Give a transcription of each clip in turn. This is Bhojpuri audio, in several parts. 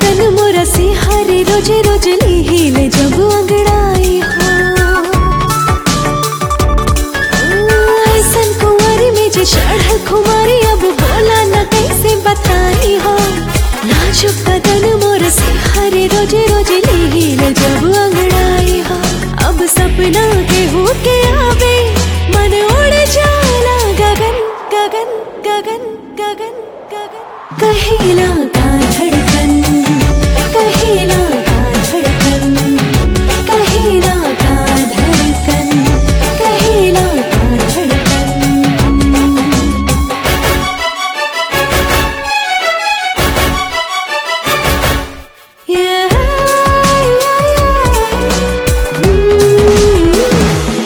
बदन मोरा से हरे रोज रोज लीले जब अंगड़ाई हो ऐसन कुंवारी में जे चढ़ल खुमारी अब बोला न कैसे बताई हो नाजुक बदन मोर से हरे रोज रोज लीले जब अंगड़ाई हो अब सपना के हो के आवे मन उड़ जाला गगन गगन गगन गगन गगन कहेला का धड़कन कहेला का धड़कन कहेला का धड़कन कहेला का धड़कन Yeah, yeah, yeah. Mm.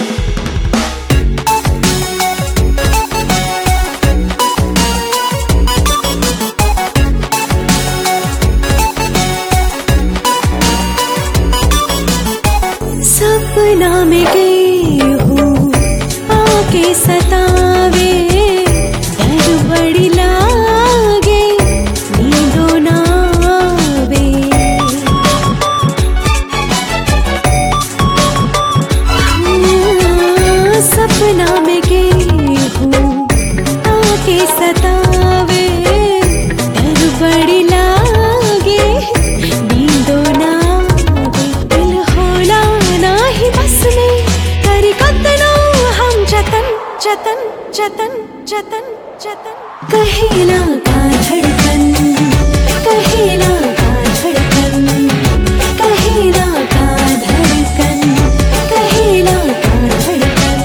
सपना में गई हूँ आके सतावे डर बड़ी लागे नींदो ना आवे हाँ, सपना में गई हूँ आके सतावे डर बड़ी लागे नींदो ना आवे दिल होला नाही बस में करी कतनो हम जतन जतन जतन जतन जतन कहेला का धड़कन कहेला का धड़कन कहेला का धड़कन कहेला का धड़कन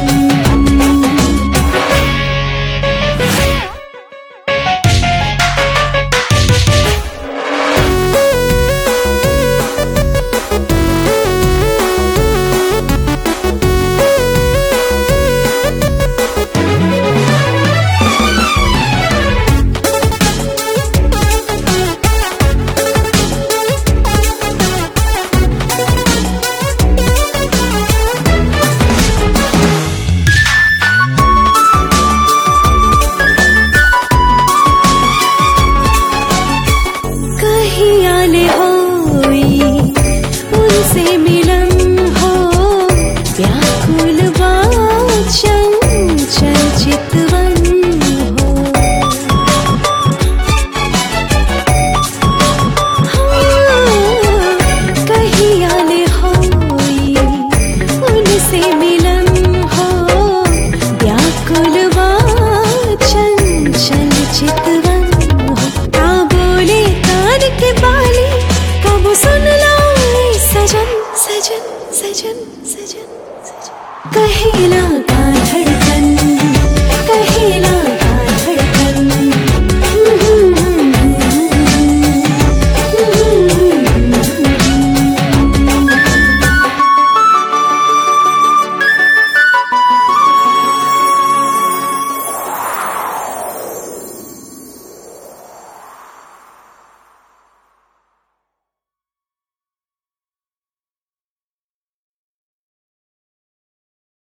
कहीं आले होई उनसे मिलन हो व्याकुल वाचन चल चितवन हो हाँ, कहीं आले होई उनसे मिलन हो व्याकुल वाचन चल चितवन हो का बोले कान के बाली कब सुन लो ए सजन सजन सजन सजन सजन कहेला